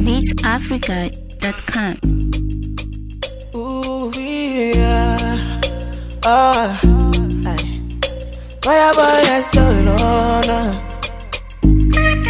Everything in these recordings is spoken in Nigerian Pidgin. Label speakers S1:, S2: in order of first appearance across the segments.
S1: beatsafrica.com.
S2: Ooh, yeah. Ah, aye. Fire boy, yes, so no, no.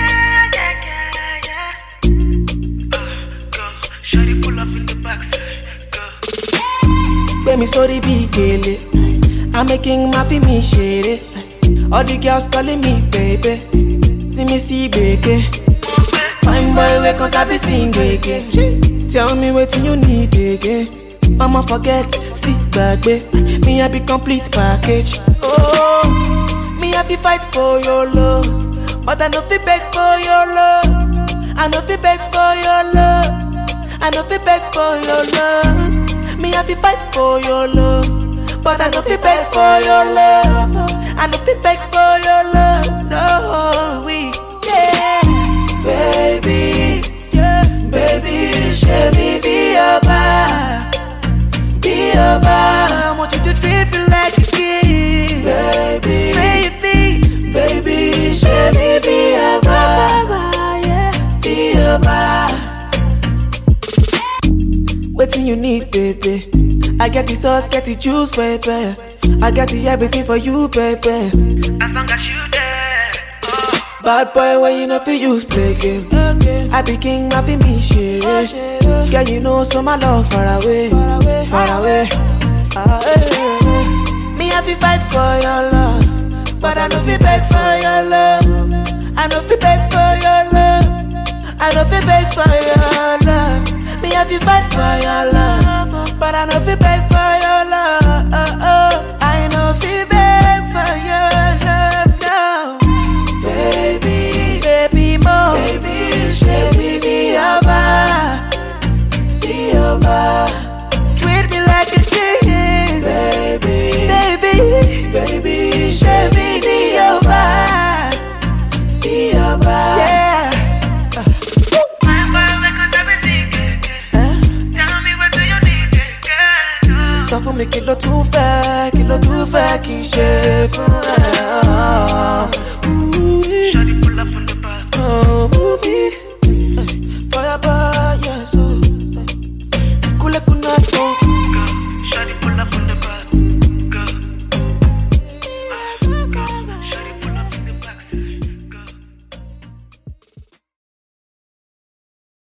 S3: Shawty pull up in the backside, go.
S2: Gbé mi sórí bí gèlè. I'm making happy me shady. All the girls calling me baby. See me see gbege. Fine boy, wake cause I be sing gbege. Tell me wetin you need again. Mama forget, see gbagbe. Me I be complete package. Oh, me I be fight for your love, but I no fit beg for your love. I no fit beg for your love. I no fit beg for your love. Me I be fight for your love, but I no fit beg for your love. I no fit beg for your love. No, we yeah, baby, yeah, baby, show me be your vibe, be your vibe. I want you to treat me like a king, baby, baby, baby, show me be your vibe, yeah, be your vibe. Waiting you need, baby. I get the sauce, get the juice, baby. I got the everything for you, baby.
S3: As long as you there, oh.
S2: Bad boy, when you know fi use play game. I be king, I be me shit. Girl, you know so my love far away, far away. Ah, eh, eh, eh. Me I fi fight for your love, but I know fi beg for your love. I know fi beg for your love. I know fi beg for your love. Me I fi fight for your love, but I know fi beg for your love. I know fi beg for your love now baby, baby mo, baby, baby, be your vibe, be your vibe. Treat me like a king, baby, baby, baby, baby, be your vibe, be your vibe. Yeah.
S3: Fine boy, wake us up and sing it.
S2: Eh?
S3: Tell me what do you need, girl.
S2: sọ fún mi kí ló tún fẹ́ kí ló tún fẹ́ kí n ṣe fún ẹ.